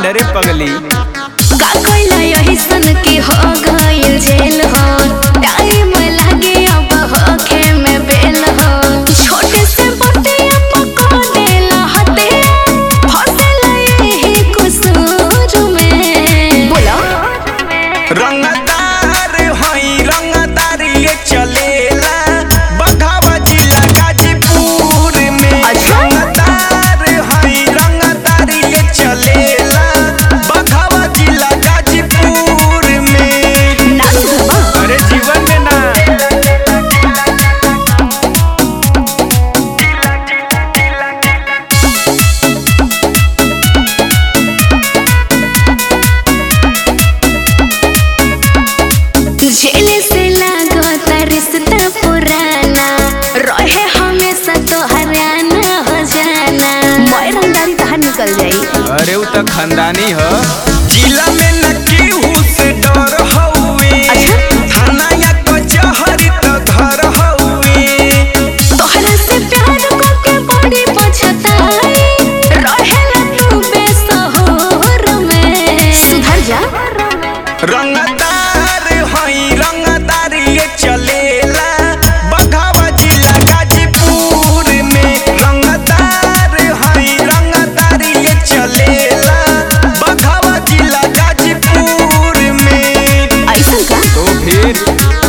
कांड रे पगली का कोइला यही सन के हो गइल जेल हो टाइम लागे अब होखे में बेल हो छोटे से बटे पको देला हते फसेला यही कसूर में बोलो रंगदार हई रंगदार ये चलेला बघावा जिला गाजीपुर में अच्छा। रंगदार हई रंगदार ये चलेला बघावा जिला गाजीपुर में ना सुधरबा अरे जीवन में ना जेल से लागता रिश्ता पुराना रहे हमेशा तो हरियाणा हो जाना मैं रंगदारी बाहर निकल जाई अरे उ त खानदानी ह जिला में न केहू से डर हउए अच्छा। थाना या कचहरी त घर हउए तोहरा से प्यार करके बड़ी पछताई रहेला तू बेसहोर में सुधर जा रंगदार हई रंगदार ये चलेला बघावा जिला गाजीपुर में रंगदार हई रंगदार ये चलेला बघावा जिला गाजीपुर में ऐसा का तो फिर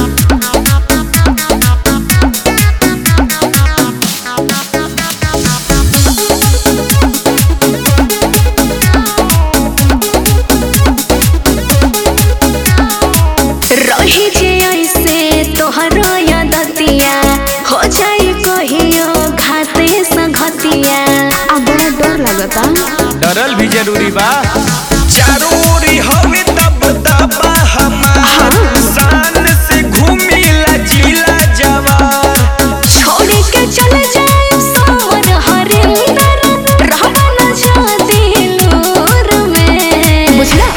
रही जे ऐसे तोहरो यादतिया हो जाई कहियो घाते संगतिया अब बड़ा डर लगता डरल भी जरूरी बा चारों ओरी हवे तब दबा हमार शान से घूमिला जिला जवार छोड़ के चले जाए सोवर हरिंदर रहबा न जा दिलोर में बुझला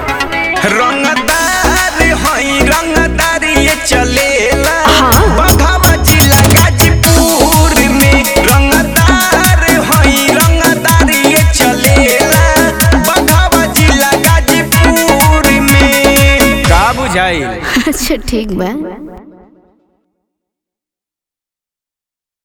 रंगदार हई रंगदार ये चलेला हाँ। बघावा जिला गाजीपुर में रंगदार हई रंगदार ये चलेला बघावा जिला गाजीपुर में का बुझाई अच्छा ठीक बा